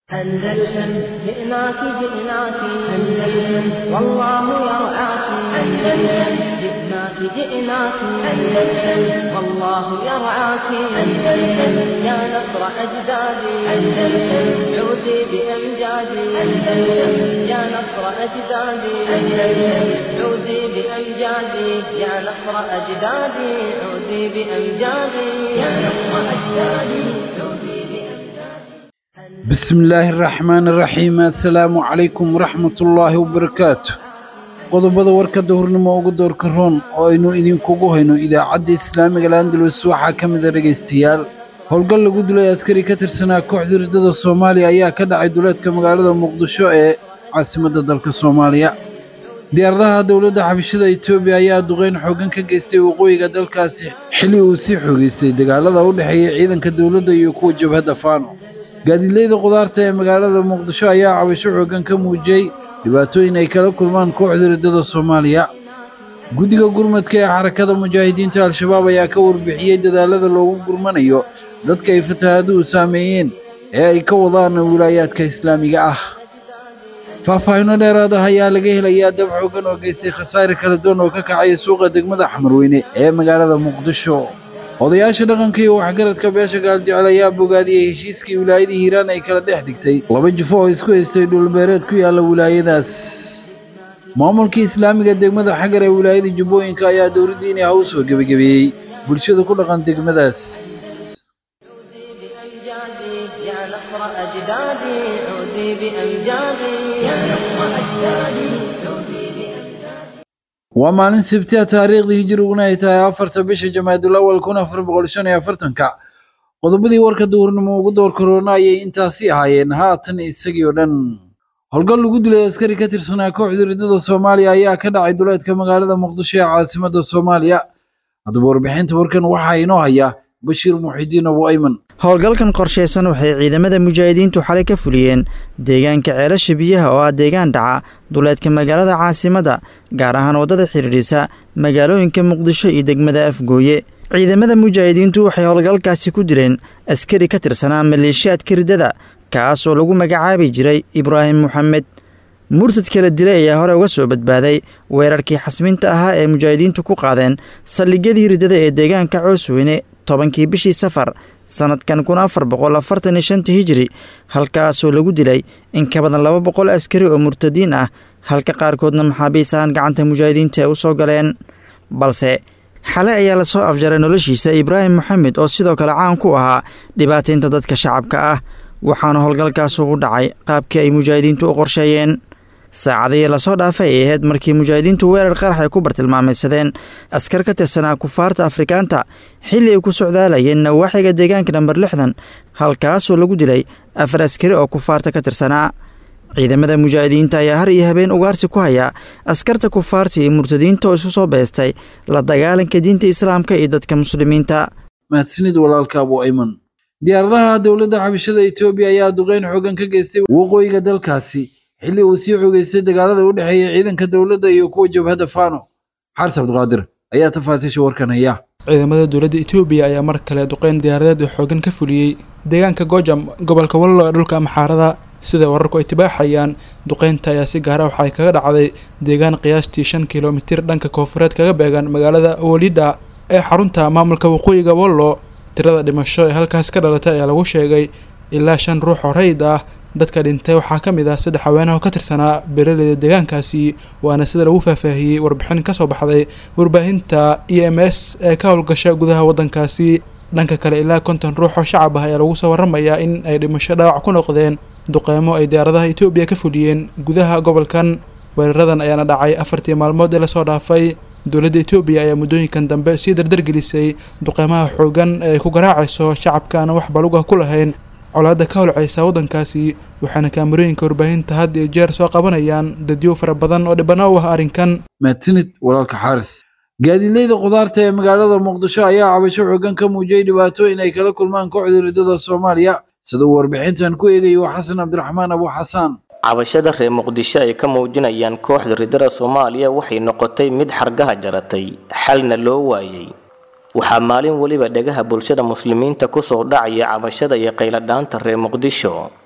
أندلسن جئناك جئناك أندلسن والله يرعاك أندلسن جئناك جئناك أندلسن والله يرعاك أندلسن يا نصر أجدادي أندلسن عودي بأمجادي أندلسن يا نصر أجدادي أندلسن عودي بأمجادي يا نصر أجدادي عودي بأمجادي يا نصر أجدادي عودي بأمجادي بسم illaahi araxmaani araxiim assalaamu calaykum waraxmatullaahi wabarakaatu qodobada warkadda hurnimo ugu doorka roon oo aynu idinkugu hayno idaacadda islaamiga landalus waxaa ka mida dhegaystayaal howlgal lagu dilay askari ka tirsanaa kooxda riddada soomaaliya ayaa ka dhacay duleedka magaalada muqdisho ee caasimadda dalka soomaaliya diyaaradaha dowladda xabashada etoobiya ayaa duqeyn xooggan ka geystay waqooyiga dalkaasi xilli uu sii xoogeystay dagaalada u dhexeeya ciidanka dowladda iyo kuwa jabhadda faano gaadiidleyda khudaarta ee magaalada muqdisho ayaa cabasho xooggan ka muujiyey dhibaatooyin ay kala kulmaan kooxda riddada soomaaliya guddiga gurmadka ee xarakada mujaahidiinta al-shabaab ayaa ka warbixiyey dadaalada loogu gurmanayo dadka ay fatahaaduhu saameeyeen ee ay ka wadaan wilaayaadka islaamiga ah faahfaahinno dheeraad ah ayaa laga helayaa dab xooggan oo geystay khasaare kala duwan oo ka kacaya suuqa degmada xamarweyne ee magaalada muqdisho odayaasha dhaqanka iyo waxgaradka beesha gaaljecel ayaa bogaadiyey heshiiskii wilaayadii hiiraan ay kala dhex dhigtay laba jifo oo isku haystay dhulbeereed ku yaalla wilaayadaas maamulkii islaamiga degmada xagar ee wilaayada jubbooyinka ayaa dowladdiini ah u soo gebagabeeyey bulshada ku dhaqan degmadaas بأمجادي يا نصر أجدادي عودي بأمجادي يا نصر أجدادي عودي بأمجادي waa maalin sabtiya taariikhdii hijiriguna ay tahay afarta bisha jamaadul awal kun afar boqol shan iyo afartanka qodobadii warka duhurnimo ugu door karoona ayay intaasi ahaayeen haatan isagii oo dhan howlgal lagu dilay askari ka tirsanaa kooxda riddada soomaaliya ayaa ka dhacay duleedka magaalada muqdisho ee caasimadda soomaaliya haddaba warbixinta warkan waxaa inoo haya bashiir muxidiin abu ayman howlgalkan qorshaysan waxay ciidamada mujaahidiintu xalay ka fuliyeen deegaanka ceelasha biyaha oo ah deegaan dhaca duleedka magaalada caasimadda gaar ahaan waddada xidhiidhisa magaalooyinka muqdisho iyo degmada afgooye ciidamada mujaahidiintu waxay howlgalkaasi ku dileen askari ka tirsanaa maleeshiyaadka riddada kaas oo lagu magacaabi jiray ibraahim moxamed murtad kala dilay ayaa hore uga soo badbaaday weerarkii xasminta ahaa ee mujaahidiintu ku qaadeen saldhigyadii riddada ee deegaanka coosweyne tobankii bishii safar sannadkan kun afar boqol afartan iyo shanta hijiri halkaasoo lagu dilay in ka badan laba boqol askari oo murtadiin ah halka qaarkoodna maxaabiis ahaan gacanta mujaahidiinta ay u soo galeen balse xale ayaa lasoo afjaray noloshiisa ibraahim moxamed oo sidoo kale caan ku ahaa dhibaataynta dadka shacabka ah waxaana howlgalkaasu u dhacay qaabkii ay mujaahidiintu u qorsheeyeen saacadihii lasoo dhaafay ay ahayd markii mujaahidiintu weerar qarax ay ku bartilmaamaysadeen askar ka tirsanaa kufaarta afrikaanta xilli ay ku socdaalayeen nawaaxiga deegaanka namber lixdan halkaasoo lagu dilay afar askari oo kufaarta ka tirsanaa ciidamada mujaahidiinta ayaa har iyo habeen ugaarsi ku haya askarta kufaarta iyo murtadiinta oo isu soo beestay la dagaalanka diinta islaamka iyo dadka muslimiinta mahadsanid walaalka abu ayman diyaaradaha dowladda xabashada etoobiya ayaa duqeyn xooggan ka geystay waqooyiga dalkaasi xilli uu sii xogeystay dagaalada u dhexeeya ciidanka dowladda iyo kuwa jabhadda faano xaris cabdiqaadir ayaa tafaasiisha warkan haya ciidamada dowladda etoobiya ayaa mar kale duqeyn diyaaradeed oo xoogan ka fuliyey deegaanka gojam gobolka wallo ee dhulka amxaarada sida wararku ay tibaaxayaan duqeynta ayaa si gaara waxay kaga dhacday deegaan qiyaastii shan kilomitir dhanka koonfureed kaga beegan magaalada walida ee xarunta maamulka waqooyiga wallo tirada dhimasho ee halkaas ka dhalatay ayaa lagu sheegay ilaa shan ruux oo rayid ah dadka dhintay waxaa ka mid ah saddex haweenaho ka tirsanaa beeraleyda deegaankaasi waana sida lagu faahfaahiyey warbixin kasoo baxday warbaahinta e m s ee ka howlgasha gudaha waddankaasi dhanka kale ilaa konton ruux oo shacab ah ayaa lagu soo waramayaa in ay dhimasho dhaawac ku noqdeen duqeymo ay diyaaradaha etoobiya ka fuliyeen gudaha gobolkan weeraradan ayaana dhacay afartii maalmood ee lasoo dhaafay dowladda etoobiya ayaa muddooyinkan dambe sii dardargelisay duqeymaha xoogan ee ay ku garaacayso shacabka aan wax balugah ku lahayn colaadda ka holcaysa waddankaasi waxaana kaamarooyinka warbaahinta had iyo jeer soo qabanayaan dadyo fara badan oo dhibano u ah arrinkan mahadsanid walaalka xaaris gaadiidleyda khudaarta ee magaalada muqdisho ayaa cabasho xooggan ka muujiyey dhibaatooyin ay kala kulmaan kooxda riddada soomaaliya sida uu warbixintan ku eegayo xasan cabdiraxmaan abu xasaan cabashada reer muqdisho ay ka muujinayaan kooxda riddada soomaaliya waxay noqotay mid xargaha jaratay xalna loo waayey waxaa maalin weliba dhegaha bulshada muslimiinta kusoo dhacaya cabashada iyo qayladhaanta reer muqdisho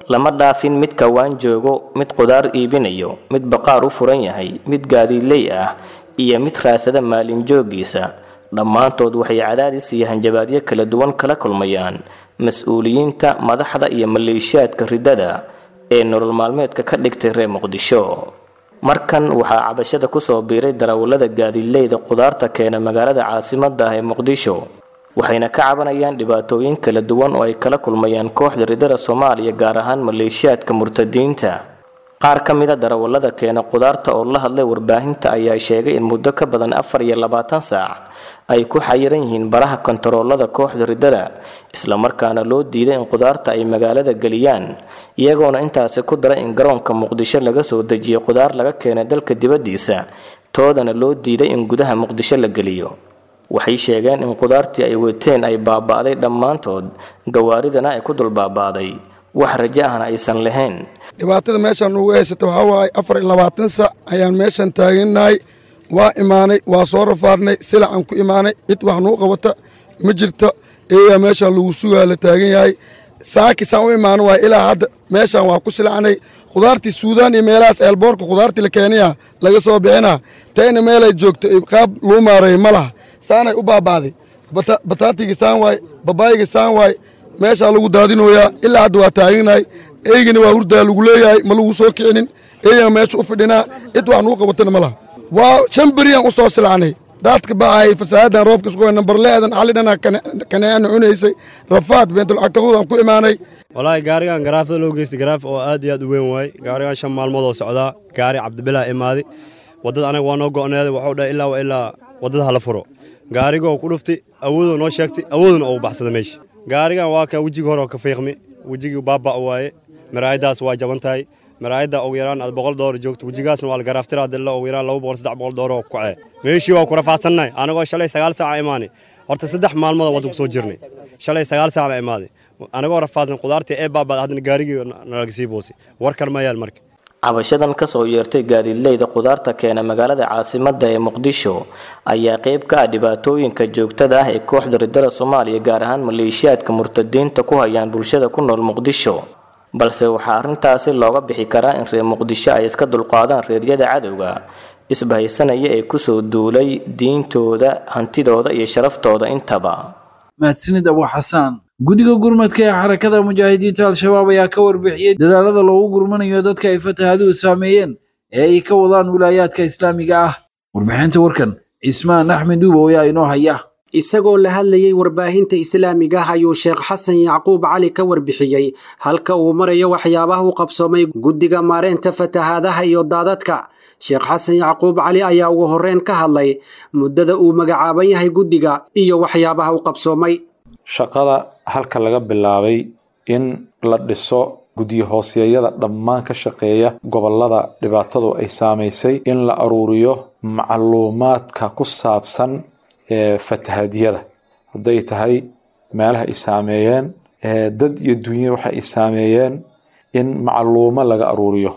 lama dhaafin mid kawaan joogo mid qudaar iibinayo mid baqaar u furan yahay mid gaadiidley ah iyo mid raasada maalin joogiisa dhammaantood waxay cadaadis iyo hanjabaadyo kala duwan kala kulmayaan mas-uuliyiinta madaxda iyo maleeshiyaadka riddada ee nolol maalmeedka ka dhigtay reer muqdisho markan waxaa cabashada kusoo biiray darawallada gaadiidleyda qudaarta keena magaalada caasimadda ah ee muqdisho waxayna ka cabanayaan dhibaatooyin kala duwan oo ay kala kulmayaan kooxda riddada soomaaliya gaar ahaan maleeshiyaadka murtadiinta qaar ka mida darawallada keena qudaarta oo la hadlay warbaahinta ayaa sheegay in muddo ka badan afar iyo labaatan saac ay ku xayiran yihiin baraha kontaroolada kooxda riddada islamarkaana loo diiday in qudaarta ay magaalada geliyaan iyagoona intaasi ku dara in garoonka muqdisho laga soo dejiyo qudaar laga keenay dalka dibaddiisa toodana loo diiday in gudaha muqdisho la geliyo waxay sheegeen in qudaartii ay wateen ay baaba'day dhammaantood gawaaridana ay ku dul baaba'day wax rajo ahna aysan lahayn dhibaatada meeshaan ugu haysata waxaa waaye afar iyo labaatan sac ayaan meeshan taagannahay waa imaanay waa soo rafaadnay silacaan ku imaanay cid wax nuu qabata ma jirto eeyaa meeshaan lagu sugaa la taagan yahay saakisaan u imaano waay ilaa hadda meeshaan waa ku silacnay khudaartii suudaan iyo meelahaas eelboorka khudaartii la keenaya laga soo bixinaa tayna meelay joogto qaab luu maareey ma laha saanay u baaba'day bataatiga saan waay babaayiga saan waay meeshaa lagu daadinooyaa ilaa hadda waa taaganahay eygana waa hurdaa lagu leeyahay ma lagu soo kicinin eeyaa meesha u fidhinaa cid wax nuu qabatana ma laha waa shan beriyaan u soo silacnay daadka baxayay fasaahadan roobka isku nambar leedan xalidhana kaneecana cunaysay rafaad beentulcagtaquudaan ku imaanay walaahi gaarigan garaafada loo geystay garaaf oo aad iyo aad u weyn waaye gaarigan shan maalmood oo socdaa gaari cabdibilaa imaaday waddada anaga waa noo go'needay waxuu dhahay ilaa wa ilaa waddada hala furo gaarigoo ku dhuftay awoodoo noo sheegtay awooduna oo u baxsada meesha gaarigan waa kan wejigii hore oo ka fiiqmi wejigii baaba' waaye maraayaddaas waa jaban tahay maraayadda ugu yaraan aad boqol doolar joogto wejigaasna waa la garaaftiraa dilla ugu yaraan laba boqol saddex boqol doolar oo kacee meeshii waa ku rafaadsannahay anagoo shalay sagaal saaca imaanay horta saddex maalmood wadda ku soo jirnay shalay sagaal saac baa imaaday anagoo rafaadsan qudaartii ee baabaad haddana gaarigii nalaga sii boosay war kale ma yaal marka cabashadan kasoo yeertay gaadiidleyda qudaarta keena magaalada caasimadda ee muqdisho ayaa qayb ka ah dhibaatooyinka joogtada ah ee kooxda riddada soomaaliya gaar ahaan maleeshiyaadka murtadiinta ku hayaan bulshada ku nool muqdisho balse waxaa arrintaasi looga bixi karaa in reer muqdisho ay iska dulqaadaan reeryada cadowga isbahaysanaya ee kusoo duulay diintooda hantidooda iyo sharaftooda intaba mahadsanid abu xasaan guddiga gurmadka ee xarakada mujaahidiinta al-shabaab ayaa ka warbixiyey dadaalada loogu gurmanayo dadka ay fatahaaduhu saameeyeen ee ay ka wadaan wilaayaadka islaamiga ah warbixinta warkan cismaan axmed duubow ayaa inoo haya isagoo la hadlayey warbaahinta islaamiga ah ayuu sheekh xasan yacquub cali ka warbixiyey halka uu marayo waxyaabaha u qabsoomay guddiga maareynta fatahaadaha iyo daadadka sheekh xasan yacquub cali ayaa ugu horreyn ka hadlay muddada uu magacaaban yahay guddiga iyo waxyaabaha u qabsoomay shaqada halka laga bilaabay in la dhiso guddiyo hooseeyada dhammaan ka shaqeeya gobollada dhibaatadu ay saamaysay in la aruuriyo macluumaadka ku saabsan fatahaadyada hadday tahay meelaha ay saameeyeen dad iyo dunya waxa ay saameeyeen in macluumo laga aruuriyo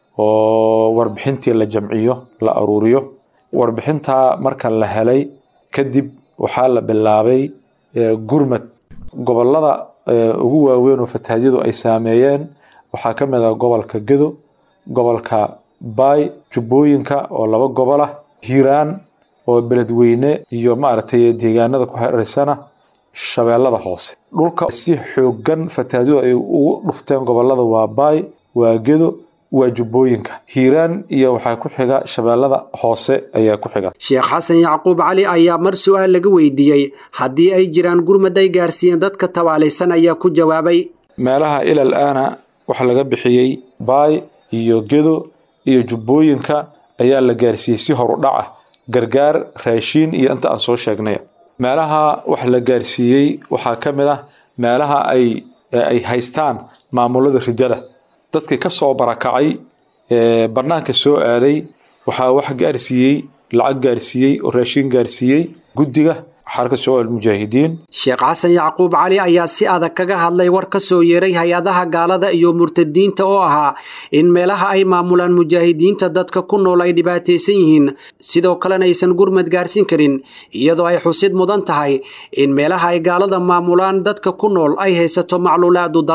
oo warbixintii la jamciyo la aruuriyo warbixintaa marka la helay kadib waxaa la bilaabay gurmad gobollada ugu waaweyn oo fatahaadyadu ay saameeyeen waxaa ka mid ah gobolka gedo gobolka baay jubbooyinka oo laba gobol ah hiiraan oo beledweyne iyo maaragtay deegaanada ku hareersana shabeellada hoose dhulka si xoogan fatahaadyadu ay ugu dhufteen gobollada waa baay waa gedo waa jubbooyinka hiiraan iyo waxaa ku xiga shabeellada hoose ayaa ku xiga sheekh xasan yacquub cali ayaa mar su-aal laga weydiiyey haddii ay jiraan gurmad ay gaarsiiyeen dadka tabaalaysan ayaa ku jawaabay meelaha ilal aana waxaa laga bixiyey baay iyo gedo iyo jubbooyinka ayaa la gaarsiiyey si horu dhac ah gargaar raashiin iyo inta aan soo sheegnay meelaha wax la gaarsiiyey waxaa ka mid ah meelaha ay ay haystaan maamulada ridada dadkii ka soo barakacay bannaanka soo aaday waxaa wax gaarsiiyey lacag gaarsiiyey oo raashiin gaarsiiyey guddiga xarakada shabaab almujaahidiin sheekh xasan yacquub cali ayaa si adag kaga hadlay war ka soo yeeray hay-adaha gaalada iyo murtadiinta oo ahaa in meelaha ay maamulaan mujaahidiinta dadka ku nool ay dhibaataysan yihiin sidoo kalena aysan gurmad gaarsiin karin iyadoo ay xusid mudan tahay in meelaha ay gaalada maamulaan dadka ku nool ay haysato macluulaadu daran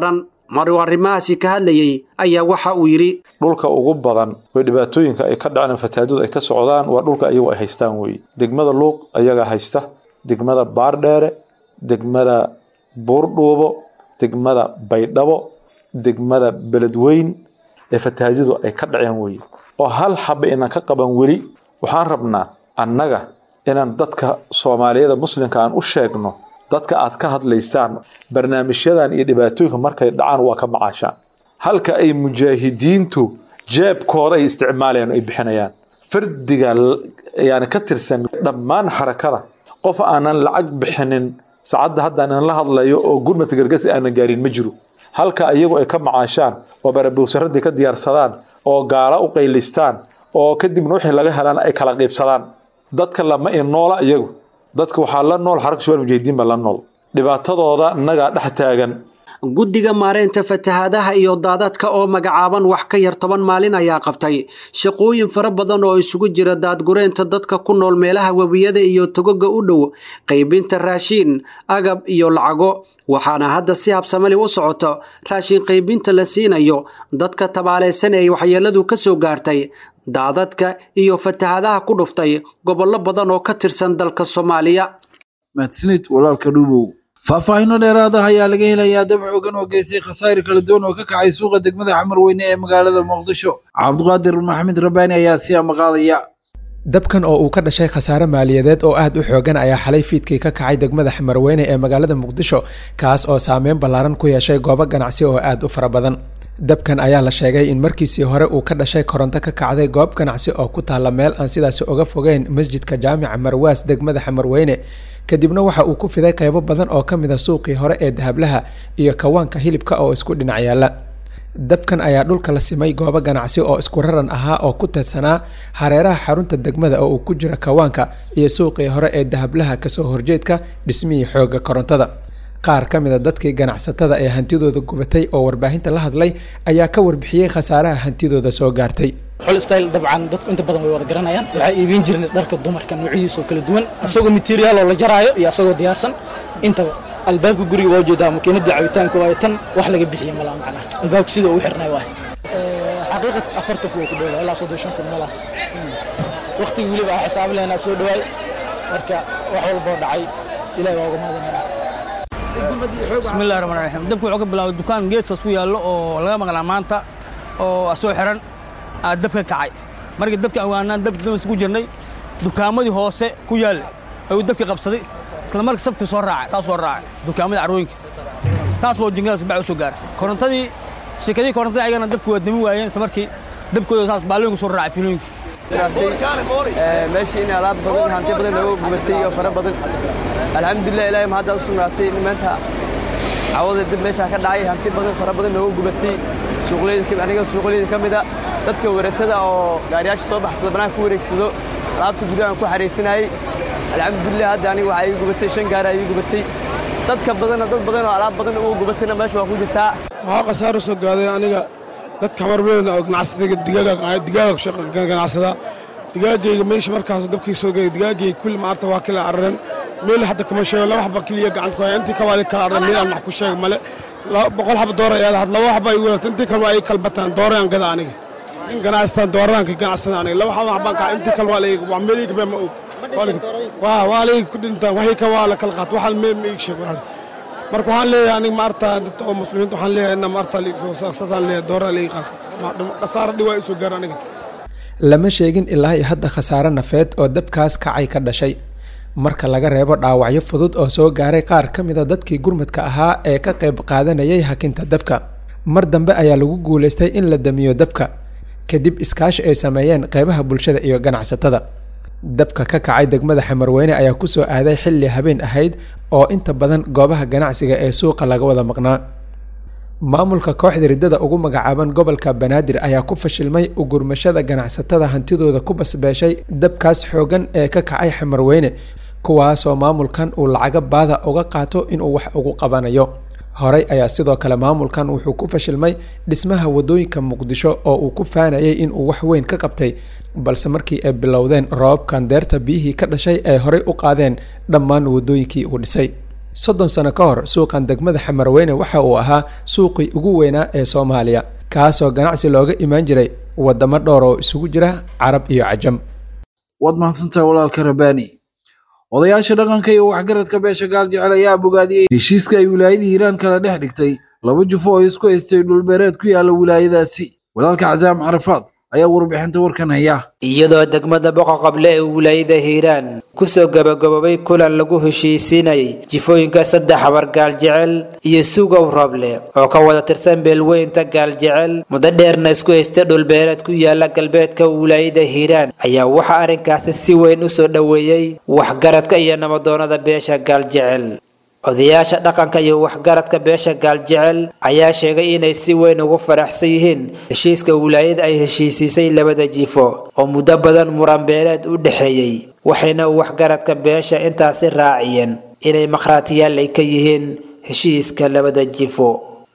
maruu arrimahaasi ka hadlayey ayaa waxa uu yidhi dhulka ugu badan way dhibaatooyinka ay ka dhaceen fatahaadadu ay ka socdaan waa dhulka ayagu ay haystaan weeye degmada luuq ayagaa haysta degmada baardheere degmada buurdhuubo degmada baydhabo degmada beledweyn ee fatahaadyadu ay ka dhaceen weeye oo hal xaba inaan ka qaban weli waxaan rabnaa annaga inaan dadka soomaaliyada muslimka aan u sheegno dadka aad ka hadlaysaan barnaamijyadan iyo dhibaatooyinka markay dhacaan waa ka macaashaan halka ay mujaahidiintu jeebkooda ay isticmaalayaan ay bixinayaan fardiga yani ka tirsan dhammaan xarakada qof aanan lacag bixinin saacadda haddaan la hadlayo oo gurmadka gargasi aanan gaarin ma jiro halka iyagu ay ka macaashaan oo barabowsaradii ka diyaarsadaan oo gaala u qaylistaan oo kadibna wixii laga helaan ay kala qiibsadaan dadka lama inoola iyagu dadka waxaa la nool xaraka shabaal mujahidiin baa la nool dhibaatadooda innagaa dhex taagan guddiga maareynta fatahaadaha iyo daadadka oo magacaaban wax ka yar toban maalin ayaa qabtay shaqooyin fara badan oo isugu jira daadgureynta dadka ku nool meelaha webiyada iyo togoga u dhow qaybinta raashiin agab iyo lacago waxaana hadda si habsamali u socoto raashin qaybinta la siinayo dadka tabaalaysan ee waxyeeladu ka soo gaartay daadadka iyo fatahaadaha ku dhuftay gobollo badan oo ka tirsan dalka soomaaliya mahadsanid walaalka dhuubow faahfaahinno dheeraada ayaa laga helayaa dab xoogan oo geystay khasaare kala duwan oo ka kacay suuqa degmada xamar weyne ee magaalada muqdisho cabdiqaadir maxamed rabbaani ayaa si amaqaadaya dabkan oo uu ka dhashay khasaare maaliyadeed oo aad u xoogan ayaa xalay fiidkii ka kacay degmada xamarweyne ee magaalada muqdisho kaas oo saameyn ballaaran ku yeeshay goobo ganacsi oo aad u fara badan dabkan ayaa la sheegay in markiisii hore uu ka dhashay koronto ka kacday goob ganacsi oo ku taalla meel aan sidaasi uga fogeyn masjidka jaamica marwaas degmada xamarweyne kadibna waxa uu ku fiday qaybo badan oo ka mid a suuqii hore ee dahablaha iyo kawaanka hilibka oo isku dhinac yaalla dabkan ayaa dhulka la simay goobo ganacsi oo isku raran ahaa oo ku teedsanaa hareeraha xarunta degmada oo uu ku jira kawaanka iyo suuqii hore ee dahablaha kasoo horjeedka dhismihii xoogga korontada qaar ka mid a dadkii ganacsatada ee hantidooda gubatay oo warbaahinta la hadlay ayaa ka warbixiyey khasaaraha hantidooda soo gaartay xolstyle dabcan dadku inta badan way wada garanayaan waxaa iibin jirnay dharka dumarka noocyadiisa oo kala duwan isagoo materiaal oo la jaraayo iyo isagoo diyaarsan intaba albaabka guriga waa ujeedaa makiinada cabitaanka waayo tan wax laga bixiye malaa macnaha albaabka sida uu xirnay waayo xaqiiqat afartan kuwa ku dhowla ilaa soddon shan kun meelaas waqtigii weliba aan xisaabi lahaynaa soo dhawaay marka wax walboo dhacay ilahi waa uga mahadinaya bismillahi raxmaan raxiim dabka wuxuu ka bilaabay dukaan geeskaas ku yaallo oo laga maqlaa maanta oo soo xiran aa dabka kacay markii dabka awaanaan dab damas ku jirnay dukaamadii hoose ku yaal ayuu dabkii qabsaday isla markii safkii soo raacay saas soo raacay dukaamadii carwooyinka saas buu jinkadaas bac u soo gaaray korontadii shirkadii korontadii ayagana dabki waa dami waayeen isla markii dabkooda saas baalooyinka soo raacay fiilooyinkii meeshii in alaab badan hanti badan looga gubatay oo fara badan alxamdulilah ilaahay mahadda u sugnaatay maanta cawada dib meeshaa ka dhacay hanti badan fara badan looga gubatay suuqleyda aniga suuqleyda ka mid a dadka waratada oo gaariyaasha soo baxsada banaanka ku wareegsado alaabta gudahan ku xaraysanayay alxamdulilah hadda aniga waxaa ii gubatay shan gaari ii gubatay dadka badanna dad badan oo alaab badan uga gubatayna meesha waa ku jirtaa waxaa khasaaro soo gaaday aniga dadka xamarweyn oo ganacsatada digaaga digaaga ganacsada digaagayga meesha markaas dabkii soo gaaday digaagayga kulli maanta waa kala araren meel hadda kuma sheego laba xaba keliya gacanta ku haya intii kawaadi kala arren meel aan wax ku sheego male boqol xaba doora ayaa had laba xaba ay wadata intii kale waa ay kalbataan doorayaan gada aniga in ganacstaan dooraraan ka ganacsada aniga laba xaba waxbaan kaa intii kale waa layga waa meel iga baa ma og waa waa layga ku dhintaan waxay ka waa la kala qaat waxaan meel ma iga sheeg marka waxaan leeyahay aniga maarta dadka oo muslimiinta waxaan leeyahay ina maarta saasaan leeyahay dooraa layga qaat khasaara dhi waa isoo gaar aniga lama sheegin ilaa iyo hadda khasaare nafeed oo dabkaas kacay ka dhashay marka laga reebo dhaawacyo fudud oo soo gaaray qaar ka mida dadkii gurmadka ahaa ee ka qayb qaadanayay hakinta dabka mar dambe ayaa lagu guulaystay in la damiyo dabka kadib iskaashi ay sameeyeen qeybaha bulshada iyo ganacsatada dabka ka kacay degmada xamarweyne ayaa kusoo aaday xilli habeen ahayd oo inta badan goobaha ganacsiga ee suuqa laga wada maqnaa maamulka kooxda riddada ugu magacaaban gobolka banaadir ayaa ku fashilmay ugurmashada ganacsatada hantidooda ku basbeeshay dabkaas xoogan ee ka kacay xamarweyne kuwaasoo maamulkan uu lacago baada uga qaato inuu wax ugu qabanayo horey ayaa sidoo kale maamulkan wuxuu ku fashilmay dhismaha wadooyinka muqdisho oo uu ku faanayay inuu wax weyn ka qabtay balse markii ay bilowdeen roobabkan deerta biyihii ka dhashay ay horey u qaadeen dhammaan wadooyinkii uu dhisay soddon sano ka hor suuqan degmada xamarweyne waxa uu ahaa suuqii ugu weynaa ee soomaaliya kaasoo ganacsi looga imaan jiray waddamo dhowr oo isugu jira carab iyo cajam waad mahadsantahay walaalka rabbaani odayaasha dhaqanka iyo waxgaradka beesha gaal jecel ayaa bogaadiyey heshiiska ay wilaayada hiiraan kala dhex dhigtay laba jufo oo isku haystay dhulbeereed ku yaala wilaayadaasi walaalka casaam carafaad ayaa warbixinta warkan haya iyadoo degmada boqoqable ee wilaayada hiiraan kusoo gabagaboobay kulan lagu heshiisiinayay jifooyinka saddex habar gaaljecel iyo sugow rooble oo ka wada tirsan beelweynta gaaljecel muddo dheerna isku haysta dhulbeereed ku yaala galbeedka wilaayada hiiraan ayaa waxaa arrinkaasi si weyn u soo dhoweeyey waxgaradka iyo nabadoonada beesha gaaljecel odayaasha dhaqanka iyo waxgaradka beesha gaaljecel ayaa sheegay inay si weyn ugu faraxsan yihiin heshiiska wilaayada ay heshiisiisay labada jifo oo muddo badan muranbeeleed u dhexeeyey waxayna waxgaradka beesha intaasi raaciyeen inay makhraatiyaal ay ka yihiin heshiiska labada jifo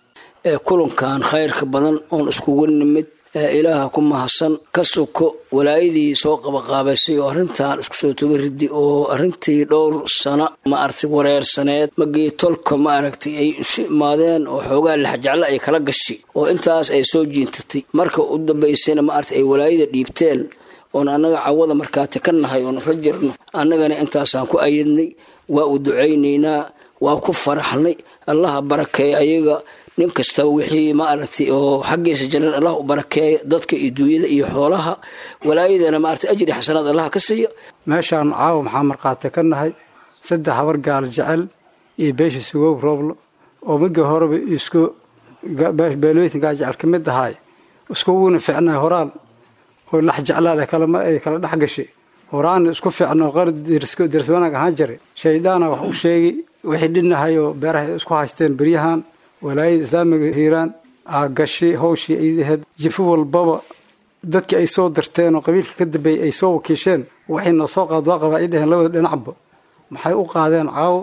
ee kulankan khayrka badan oon iskugu nimid ee ilaaha ku mahadsan ka soko walaayadii soo qabaqaabaysay oo arrintan isku soo toga ridi oo arrintii dhowr sano ma aragtay wareersaneed magii tolka ma aragtay ay isu imaadeen oo xoogaa laxjeclo ay kala gashay oo intaas ay soo jiintatay marka u dambaysayna ma aragtay ay walaayada dhiibteen oon annaga cawada markaati ka nahay oon isla jirno annagana intaasaan ku ayadnay waa u ducaynaynaa waa ku faraxnay allaha barakeeya ayaga nin kastaba wixii ma aragtay oo xaggiisa jalan allah u barakeeya dadka iyo duunyada iyo xoolaha walaayadana maaragtay ajri xasanaad allah ka siiya meeshaan caawa maxaa markhaati ka nahay saddex habar gaal jecel iyo beesha sugow rooblo oo migii horeba isku beelooyinka gaal jecel ka mid ahaay iskuguna ficnay horaan oo lax jeclaada kalama ay kala dhex gashay horaana isku ficno qar dirs wanaag ahaan jiray shayddaana wax u sheegay wixii dhinahay oo beeraha isku haysteen beryahan walaayada islaamiga hiiraan aa gashay hawshii aydaheed jifo walbaba dadkii ay soo dirteen oo qabiilka ka dambeeyey ay soo wakiisheen waxay noo soo qaad waa qabaa ay dheheen labada dhinacba maxay u qaadeen caawo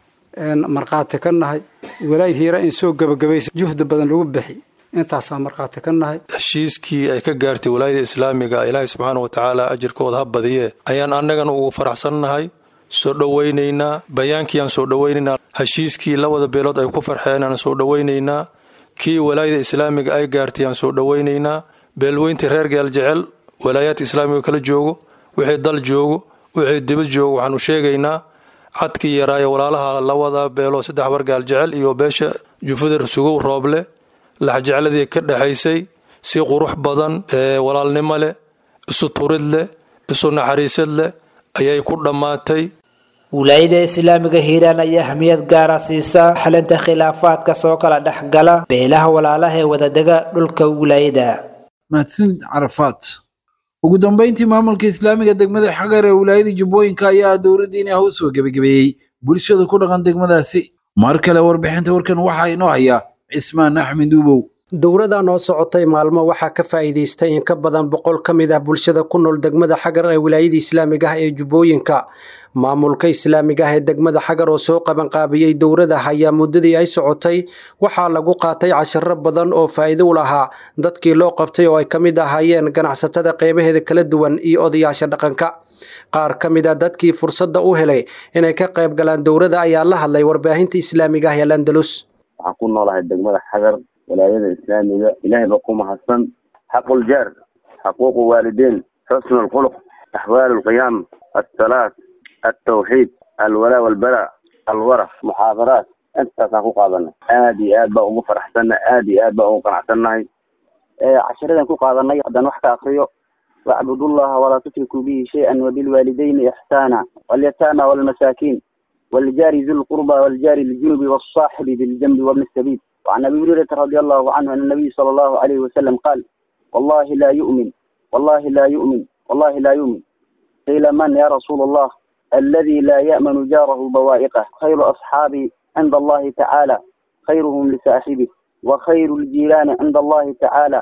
markhaati ka nahay walaayada hiiraan in soo gabagabaysa juhda badan lagu bixi intaasaa markhaati ka nahay heshiiskii ay ka gaartay walaayada islaamiga ilaahay subxaana wa tacaala ajirkooda ha badiye ayaan annagana ugu faraxsannahay soo dhowaynaynaa bayaankiiaan soo dhowaynaynaa heshiiskii labada beelood ay ku farxeen aan soo dhowaynaynaa kii walaayada islaamiga ay gaartay aan soo dhowaynaynaa beelweyntii reer gaal jecel walaayaadka islaamiga kala joogo wixii dal joogo wixii dibad joogo waxaanu sheegaynaa cadkii yaraayo walaalaha labada beelood saddex bar gaal jecel iyo beesha jufada sugow rooble laxjecladii ka dhexaysay si qurux badan ee walaalnimo leh isu turid leh isu naxariisad leh ayay ku dhammaatay wilaayada islaamiga hiiraan ayaa ahmiyad gaara siisa xalinta khilaafaadka soo kala dhex gala beelaha walaalaha ee wadadega dhulka wilaayada mahadsanid carafaad ugu dambeyntii maamulka islaamiga degmada xagar ee wilaayada jubbooyinka ayaa dowladdiina ah u soo gebagabeeyey bulshada ku dhaqan degmadaasi mar kale warbixinta warkan waxaa inoo haya cismaan axmed uubow dowladda noo socotay maalmo waxaa ka faa'iidaystay in ka badan boqol ka mid ah bulshada ku nool degmada xagar ee wilaayada islaamiga ah ee jubbooyinka maamulka islaamiga ah ee degmada xagar oo soo qabanqaabiyey dowladda ayaa muddadii ay socotay waxaa lagu qaatay casharo badan oo faa'iido u lahaa dadkii loo qabtay oo ay ka mid ahaayeen ganacsatada qeybaheeda kala duwan iyo odayaasha dhaqanka qaar ka mid a dadkii fursadda u helay inay ka qayb galaan dowladda ayaa la hadlay warbaahinta islaamiga ah ee landalus waxaan ku noolahay degmada xagar walaayada islaamiga ilaahay ba ku mahadsan xaquljaar xaquuqu waalideyn xusnu lkhuluq axwaal lqiyaam asalaat altawxiid alwalaa walbara alwara muxaadaraat intaasaan ku qaadanay aad iyo aad baa ugu faraxsanna aad iyo aad baa ugu qanacsannahay casharadan ku qaadanay haddaan wax ka akriyo wacbudu llaha walaa tushrikuu bihi shay-an wabilwaalidayni ixsaana walyataama walmasaakiin والجار ذي القربى والجار الجنب والصاحب بالجنب وابن السبيل وعن ابي هريره رضي الله عنه ان النبي صلى الله عليه وسلم قال والله لا يؤمن والله لا يؤمن والله لا يؤمن قيل من يا رسول الله الذي لا يامن جاره بوائقه خير اصحابي عند الله تعالى خيرهم لصاحبه وخير الجيران عند الله تعالى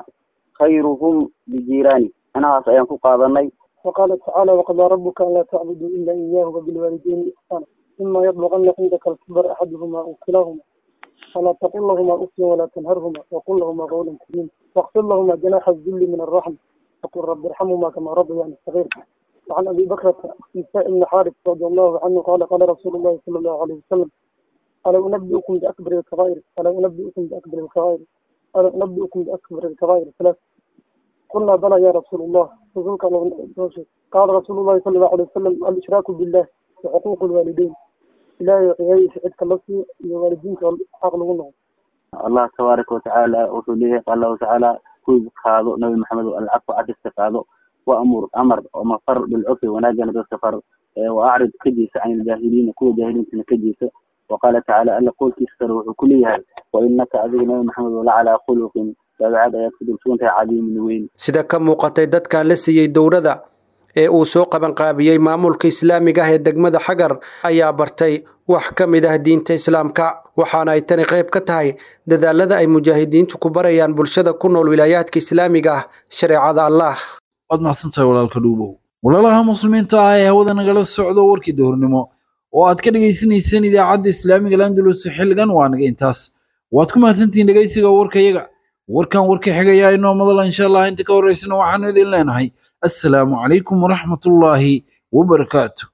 خيرهم لجيرانه انا سأيان قاضني وقال تعالى وقضى ربك الا تعبدوا الا اياه وبالوالدين احسانا إما يبلغن عندك الكبر أحدهما أو كلاهما فلا تقل لهما أف ولا تنهرهما وقل لهما قولا كريما واغفر لهما جناح الذل من الرحم وقل رب ارحمهما كما ربياني صغير وعن أبي بكر نساء بن حارث رضي الله عنه قال قال رسول الله صلى الله عليه وسلم ألا أنبئكم بأكبر الكبائر ألا أنبئكم بأكبر الكبائر ألا أنبئكم بأكبر الكبائر ثلاث قلنا بلى يا رسول الله رسولك قال رسول الله صلى الله عليه وسلم الإشراك بالله وحقوق الوالدين إلهي غير عدك اللصي والدينك عقل منهم الله تبارك وتعالى وصليه قال الله تعالى كل قاضو نبي محمد العفو عد استقاضو وأمر أمر ومفر بالعفو وناجنا بالسفر وأعرض كجيس عن الجاهلين كل جاهلين كجيس وقال تعالى ألا قول كسر وكلها وإنك أذيك نبي محمد ولا على خلق dabeecad ayaad ku dulsugantahay cadiimin weyn sida ka muuqatay dadkan la siiyey dowladda ee uu soo qabanqaabiyey maamulka islaamiga ah ee degmada xagar ayaa bartay wax ka mid ah diinta islaamka waxaana ay tani qayb ka tahay dadaalada ay mujaahidiintu ku barayaan bulshada ku nool wilaayaadka islaamiga ah shareecada allah waad mahadsantahay walaalka dhuubow walaalaha muslimiinta ah ee hawada nagala socdo warkii dowrnimo oo aad ka dhegaysanayseen idaacadda islaamiga landalus xilligan waa naga intaas waad ku mahadsantihiin dhegaysiga warkayaga warkan warka xigayaa inoo madala insha allah inta ka horeysana waxaanu idin leenahay assalaamu calaykum waraxmatullaahi wabarakaatu